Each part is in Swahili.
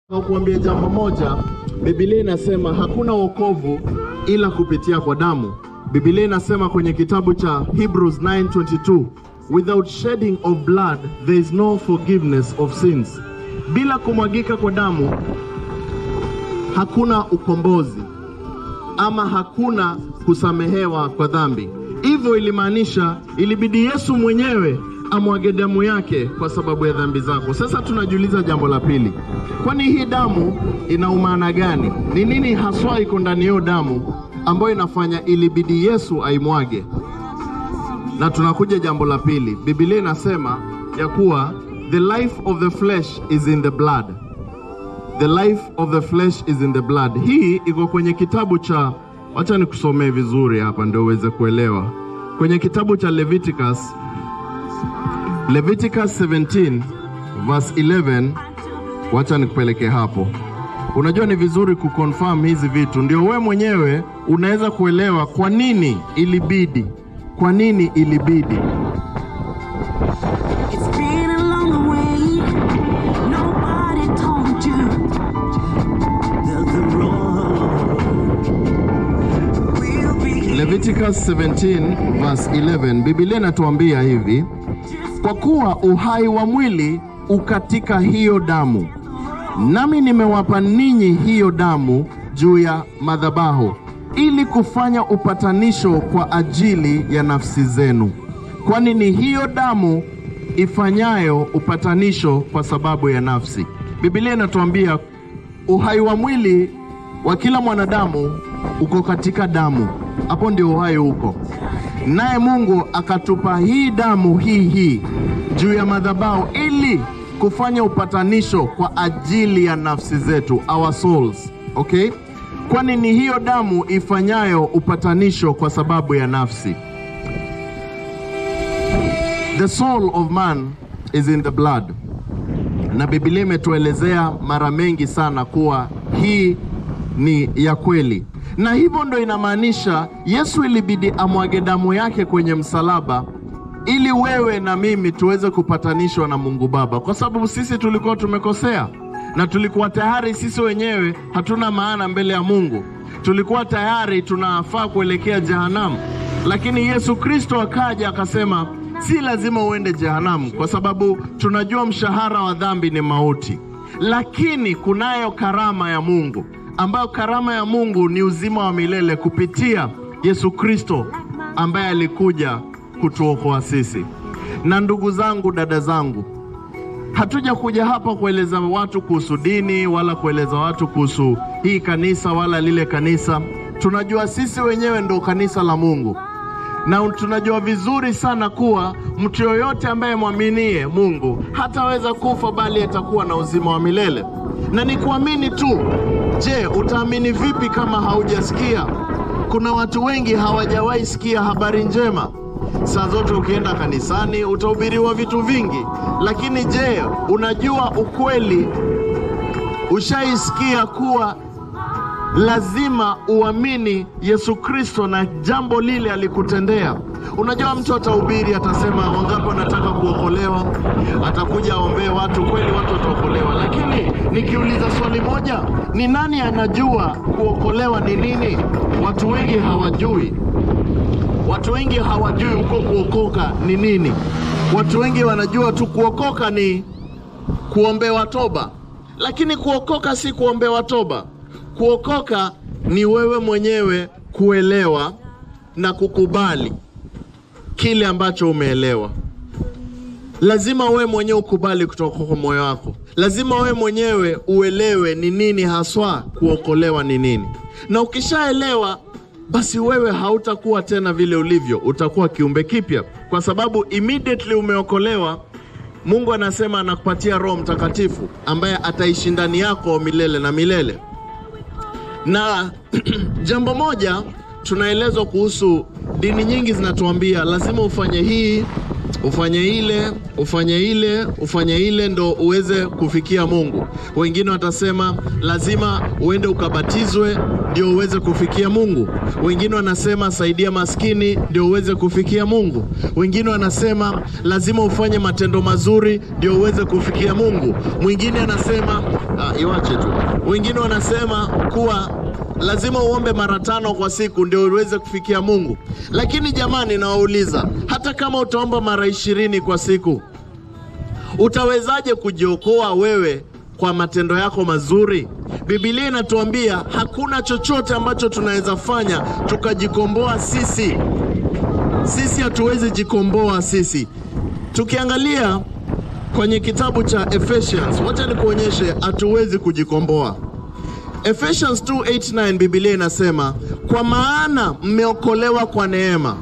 kuambia jambo moja, Biblia inasema hakuna wokovu ila kupitia kwa damu. Biblia inasema kwenye kitabu cha Hebrews 9:22, without shedding of blood there is no forgiveness of sins. Bila kumwagika kwa damu hakuna ukombozi ama hakuna kusamehewa kwa dhambi. Hivyo ilimaanisha ilibidi Yesu mwenyewe amwage damu yake kwa sababu ya dhambi zako. Sasa tunajiuliza jambo la pili, kwani hii damu ina umaana gani? Ni nini haswa iko ndani hiyo damu ambayo inafanya ilibidi Yesu aimwage? Na tunakuja jambo la pili, Biblia inasema ya kuwa the life of the flesh is in the blood The life of the flesh is in the blood. Hii iko kwenye kitabu cha, wacha nikusomee vizuri hapa ndio uweze kuelewa. Kwenye kitabu cha Leviticus, Leviticus 17 verse 11, wacha nikupeleke hapo. Unajua ni vizuri kuconfirm hizi vitu, ndio wewe mwenyewe unaweza kuelewa kwa nini ilibidi, kwa nini ilibidi It's been a long way. Nobody told you that the road will be Leviticus 17 verse 11, Biblia inatuambia hivi: kwa kuwa uhai wa mwili ukatika hiyo damu, nami nimewapa ninyi hiyo damu juu ya madhabahu, ili kufanya upatanisho kwa ajili ya nafsi zenu, kwani ni hiyo damu ifanyayo upatanisho kwa sababu ya nafsi. Biblia inatuambia uhai wa mwili wa kila mwanadamu uko katika damu, hapo ndio uhai uko. Naye Mungu akatupa hii damu hii hii juu ya madhabahu ili kufanya upatanisho kwa ajili ya nafsi zetu, our souls. Okay, kwani ni hiyo damu ifanyayo upatanisho kwa sababu ya nafsi. The soul of man is in the blood na Biblia imetuelezea mara mengi sana kuwa hii ni ya kweli, na hivyo ndo inamaanisha Yesu ilibidi amwage damu yake kwenye msalaba ili wewe na mimi tuweze kupatanishwa na Mungu Baba, kwa sababu sisi tulikuwa tumekosea na tulikuwa tayari sisi wenyewe hatuna maana mbele ya Mungu, tulikuwa tayari tunafaa kuelekea jehanamu, lakini Yesu Kristo akaja akasema si lazima uende jehanamu, kwa sababu tunajua mshahara wa dhambi ni mauti, lakini kunayo karama ya Mungu, ambayo karama ya Mungu ni uzima wa milele kupitia Yesu Kristo ambaye alikuja kutuokoa sisi. Na ndugu zangu, dada zangu, hatuja kuja hapa kueleza watu kuhusu dini wala kueleza watu kuhusu hii kanisa wala lile kanisa. Tunajua sisi wenyewe ndo kanisa la Mungu na tunajua vizuri sana kuwa mtu yoyote ambaye mwaminie Mungu hataweza kufa bali atakuwa na uzima wa milele. Na ni kuamini tu. Je, utaamini vipi kama haujasikia? Kuna watu wengi hawajawahi sikia habari njema. Saa zote ukienda kanisani utahubiriwa vitu vingi, lakini je, unajua ukweli? Ushaisikia kuwa lazima uamini Yesu Kristo na jambo lile alikutendea. Unajua, mtu atahubiri, atasema wangapi wanataka kuokolewa, atakuja aombee watu, kweli watu wataokolewa. Lakini nikiuliza swali moja, ni nani anajua kuokolewa ni nini? Watu wengi hawajui. Watu wengi hawajui huko kuokoka ni nini. Watu wengi wanajua tu kuokoka ni kuombewa toba, lakini kuokoka si kuombewa toba. Kuokoka ni wewe mwenyewe kuelewa na kukubali kile ambacho umeelewa. Lazima wewe mwenyewe ukubali kutoka kwa moyo wako. Lazima wewe mwenyewe uelewe ni nini haswa kuokolewa ni nini, na ukishaelewa basi wewe hautakuwa tena vile ulivyo, utakuwa kiumbe kipya, kwa sababu immediately umeokolewa Mungu anasema anakupatia Roho Mtakatifu ambaye ataishi ndani yako milele na milele. Na jambo moja tunaelezwa kuhusu dini nyingi zinatuambia lazima ufanye hii, ufanye ile ufanye ile ufanye ile ndo uweze kufikia Mungu. Wengine watasema lazima uende ukabatizwe ndio uweze kufikia Mungu. Wengine wanasema saidia maskini ndio uweze kufikia Mungu. Wengine wanasema lazima ufanye matendo mazuri ndio uweze kufikia Mungu. Mwingine anasema ah, iwache tu. Wengine wanasema kuwa lazima uombe mara tano kwa siku ndio uweze kufikia Mungu. Lakini jamani, nawauliza, hata kama utaomba mara ishirini kwa siku, utawezaje kujiokoa wewe kwa matendo yako mazuri? Biblia inatuambia hakuna chochote ambacho tunaweza fanya tukajikomboa sisi. Sisi hatuwezi jikomboa sisi. Tukiangalia kwenye kitabu cha Ephesians, wacha nikuonyeshe hatuwezi kujikomboa. Ephesians 2:8-9 Biblia inasema, kwa maana mmeokolewa kwa neema,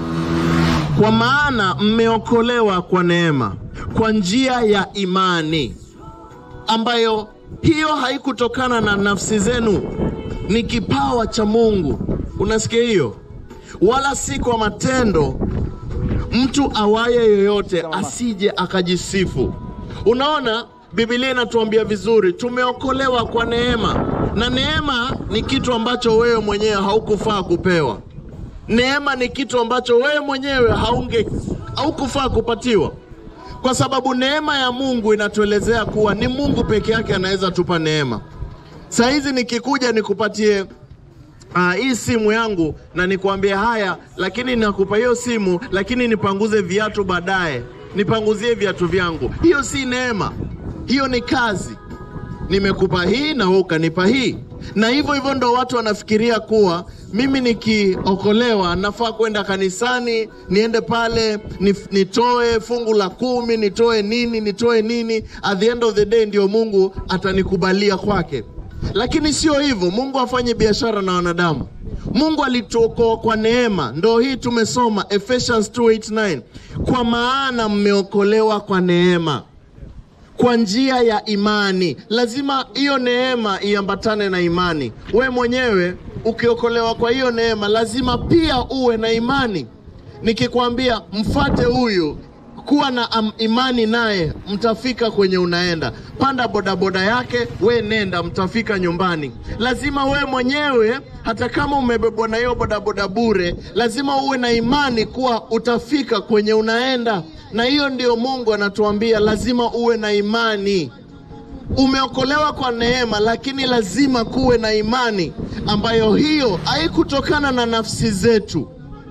kwa maana mmeokolewa kwa neema, kwa njia ya imani, ambayo hiyo haikutokana na nafsi zenu, ni kipawa cha Mungu. Unasikia hiyo? Wala si kwa matendo, mtu awaye yoyote asije akajisifu. Unaona, Biblia inatuambia vizuri, tumeokolewa kwa neema, na neema ni kitu ambacho wewe mwenyewe haukufaa kupewa. Neema ni kitu ambacho wewe mwenyewe haunge haukufaa kupatiwa, kwa sababu neema ya Mungu inatuelezea kuwa ni Mungu peke yake anaweza tupa neema. Saa hizi nikikuja nikupatie Ah, hii simu yangu na nikwambie haya, lakini nakupa hiyo simu, lakini nipanguze viatu baadaye, nipanguzie viatu vyangu, hiyo si neema, hiyo ni kazi. Nimekupa hii na wewe ukanipa hii, na hivyo hivyo ndo watu wanafikiria kuwa mimi nikiokolewa nafaa kwenda kanisani, niende pale nif- nitoe fungu la kumi, nitoe nini, nitoe nini, at the end of the day ndio Mungu atanikubalia kwake. Lakini sio hivyo, Mungu afanye biashara na wanadamu. Mungu alituokoa kwa neema, ndo hii tumesoma Ephesians 2:8-9, kwa maana mmeokolewa kwa neema kwa njia ya imani. Lazima hiyo neema iambatane na imani. We mwenyewe ukiokolewa kwa hiyo neema, lazima pia uwe na imani. Nikikwambia mfate huyu, kuwa na am, imani naye, mtafika kwenye unaenda. Panda bodaboda yake, we nenda, mtafika nyumbani. Lazima we mwenyewe, hata kama umebebwa na hiyo bodaboda bure, lazima uwe na imani kuwa utafika kwenye unaenda na hiyo ndio Mungu anatuambia, lazima uwe na imani. Umeokolewa kwa neema, lakini lazima kuwe na imani ambayo hiyo haikutokana na nafsi zetu,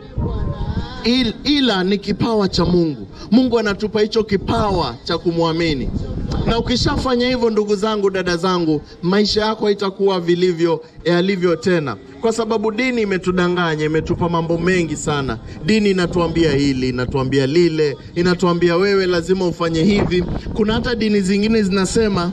Il, ila ni kipawa cha Mungu. Mungu anatupa hicho kipawa cha kumwamini, na ukishafanya hivyo, ndugu zangu, dada zangu, maisha yako haitakuwa vilivyo yalivyo tena, kwa sababu dini imetudanganya, imetupa mambo mengi sana. Dini inatuambia hili, inatuambia lile, inatuambia wewe lazima ufanye hivi. Kuna hata dini zingine zinasema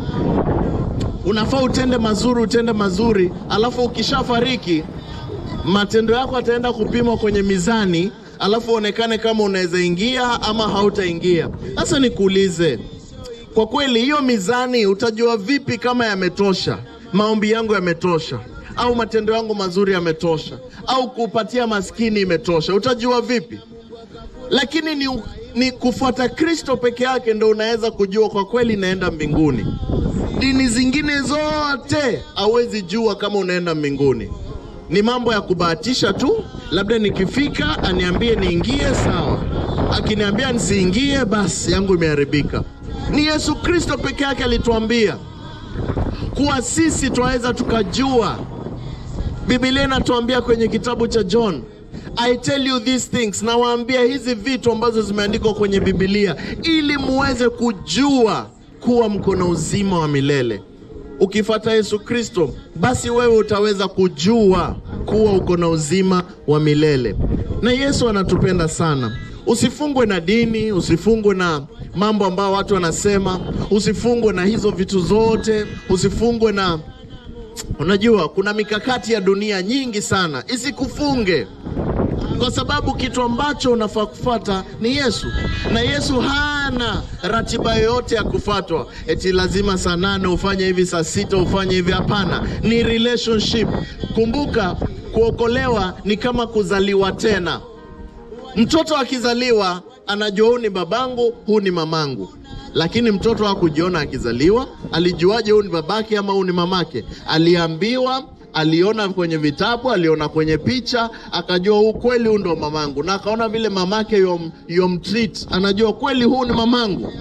unafaa utende mazuri, utende mazuri, alafu ukishafariki matendo yako ataenda kupimwa kwenye mizani, alafu uonekane kama unaweza ingia ama hautaingia. Sasa nikuulize, kwa kweli hiyo mizani utajua vipi kama yametosha? Maombi yangu yametosha, au matendo yangu mazuri yametosha, au kupatia maskini imetosha? Utajua vipi? Lakini ni, ni kufuata Kristo peke yake ndo unaweza kujua kwa kweli naenda mbinguni. Dini zingine zote hauwezi jua kama unaenda mbinguni ni mambo ya kubahatisha tu. Labda nikifika aniambie niingie, sawa. Akiniambia nisiingie, basi yangu imeharibika. Ni Yesu Kristo peke yake alituambia kuwa sisi twaweza tukajua. Biblia inatuambia kwenye kitabu cha John, I tell you these things, nawaambia hizi vitu ambazo zimeandikwa kwenye Biblia ili muweze kujua kuwa mko na uzima wa milele. Ukifata Yesu Kristo, basi wewe utaweza kujua kuwa uko na uzima wa milele. Na Yesu anatupenda sana. Usifungwe na dini, usifungwe na mambo ambayo watu wanasema, usifungwe na hizo vitu zote, usifungwe na unajua, kuna mikakati ya dunia nyingi sana, isikufunge kwa sababu kitu ambacho unafaa kufuata ni Yesu, na Yesu hana ratiba yoyote ya kufuatwa, eti lazima saa nane ufanye hivi, saa sita ufanye hivi. Hapana, ni relationship. Kumbuka, kuokolewa ni kama kuzaliwa tena. Mtoto akizaliwa anajua huu ni babangu, huu ni mamangu, lakini mtoto hakujiona akizaliwa. Alijuaje huu ni babake ama huu ni mamake? Aliambiwa, aliona kwenye vitabu, aliona kwenye picha, akajua huu kweli, huu ndo mamangu, na akaona vile mamake yom, yomtreat, anajua kweli huu ni mamangu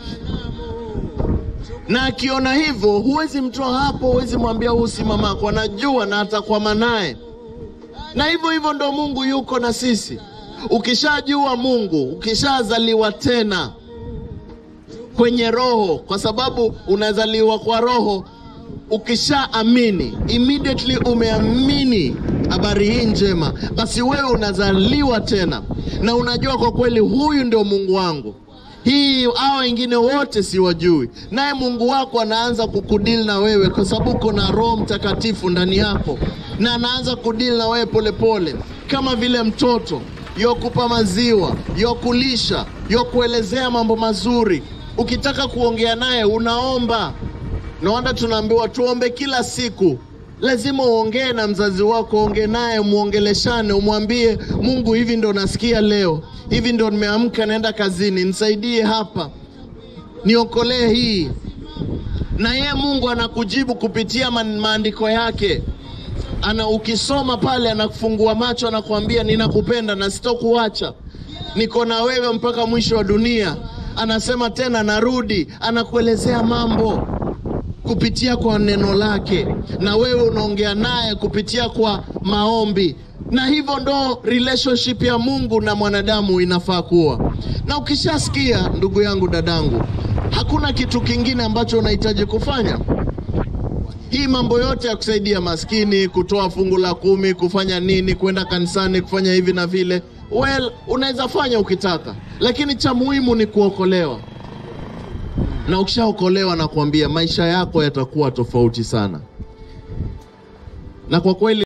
na akiona hivyo, huwezi mtoa hapo, huwezi mwambia huu si mamako, anajua na atakwama naye. Na hivyo hivyo ndo Mungu yuko na sisi. Ukishajua Mungu, ukishazaliwa tena kwenye roho, kwa sababu unazaliwa kwa roho. Ukishaamini, immediately umeamini habari hii njema, basi wewe unazaliwa tena na unajua kwa kweli, huyu ndio Mungu wangu hii hao wengine wote siwajui. Naye Mungu wako anaanza kukudili na wewe kwa sababu uko na Roho Mtakatifu ndani yako, na anaanza kudili na wewe polepole, kama vile mtoto yokupa maziwa, yokulisha, yokuelezea mambo mazuri. Ukitaka kuongea naye unaomba. Naona tunaambiwa tuombe kila siku. Lazima uongee na mzazi wako, ongee naye, muongeleshane, umwambie Mungu, hivi ndo nasikia leo, hivi ndo nimeamka, naenda kazini, nisaidie hapa, niokolee hii. Na yeye Mungu anakujibu kupitia ma- maandiko yake ana ukisoma pale, anakufungua macho, anakuambia ninakupenda na sitokuacha, niko na wewe mpaka mwisho wa dunia. Anasema tena narudi, anakuelezea mambo kupitia kwa neno lake, na wewe unaongea naye kupitia kwa maombi, na hivyo ndo relationship ya Mungu na mwanadamu inafaa kuwa. Na ukishasikia, ndugu yangu, dadangu, hakuna kitu kingine ambacho unahitaji kufanya hii mambo yote ya kusaidia maskini, kutoa fungu la kumi, kufanya nini, kwenda kanisani, kufanya hivi na vile, well, unaweza fanya ukitaka, lakini cha muhimu ni kuokolewa. Na ukishaokolewa, nakwambia maisha yako yatakuwa tofauti sana, na kwa kweli